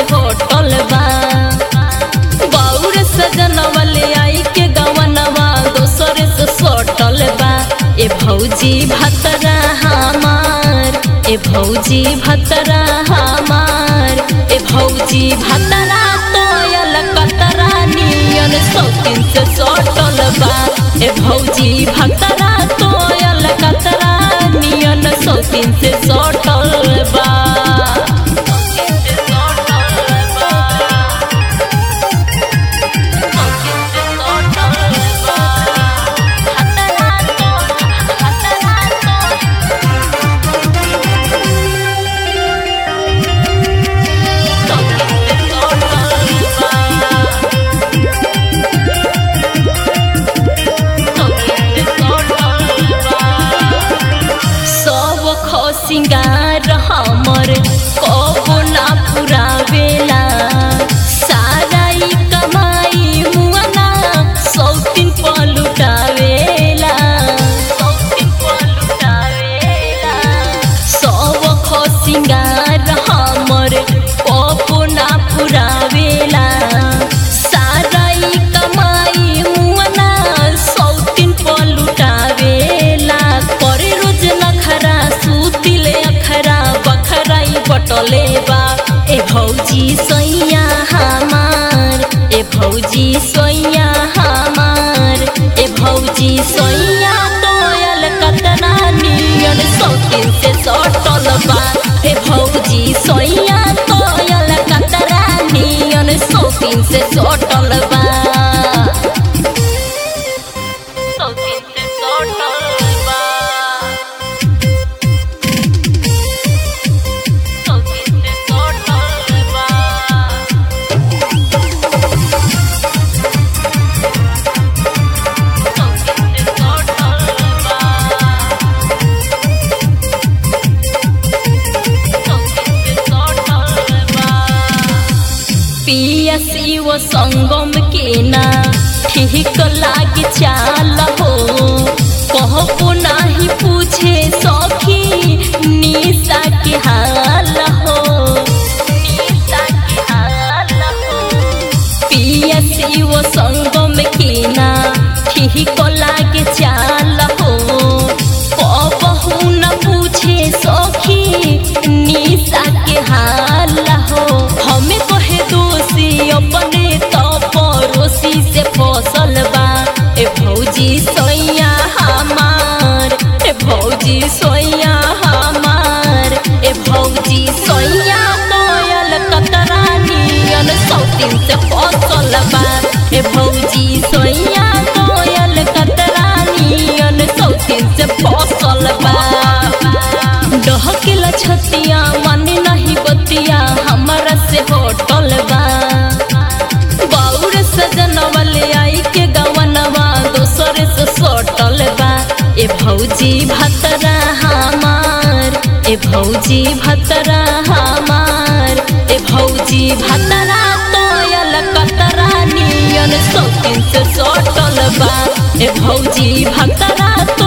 hotel बा बाउर सजनवले आई के गवनवा दोसर से सटल बा ए भौजी भतरा हमार ए भौजी भतरा हमार ए भौजी भतरा तोयल कतरा नियन सौतिन से सटल बा ए भौजी भतरा तोयल कतरा नियन सौतिन से सटल बा सब खसिंगार हमर कबो ना पुरावेला सारा ई कमाई मुआना सौतिन पलुटावेला सौतिन पलुटावेला सब खसिंगार हमर कबो ना पुरावेला सारा ई कमाई मुआना सौतिन पलुटावेला करे रोज नखरा सुतिले अखरा बखराई बटले बा ए भौजी सैया हमार ए भौजी सैया हमार ए भौजी सैया तोयल कतना नियन सौतिन से सटल बा ए भौजी सैया तोयल कतरा नियन सौतिन से सटल बा सौतिन से सटल बा सौतिन से सटल बा सौतिन से सटल बा सौतिन से सटल बा पिया शिव संगम के ना ठीक लाग चाल हो कहबो नाही पूछे सखी निशा के हाल हो निशा के हाल हो पिया शिव संगम के ना ठीक लाग चाल हो कहबहु न पूछे सखी निशा के हाल हो हमें कहे दोषी अपने तो पड़ोसी से फसल बा ए भौजी सोया हमार ए भौजी सोया हमार ए भौजी सोया कोयल कतरा नियन सौतिन से फसल बा ए भौजी सोया कोयल कतरा नियन सौतिन से फसल बा डहकेला छतिया माने नहीं बतिया हमारा से होटल बा बाउर सजनवले आई के गवनवा दोसर से सटल बा ए भौजी भतरा हमार ए भौजी भतरा हमार ए भौजी भतरा तोयल कतरा नियन सौतिन से सटल बा ए भौजी भतरा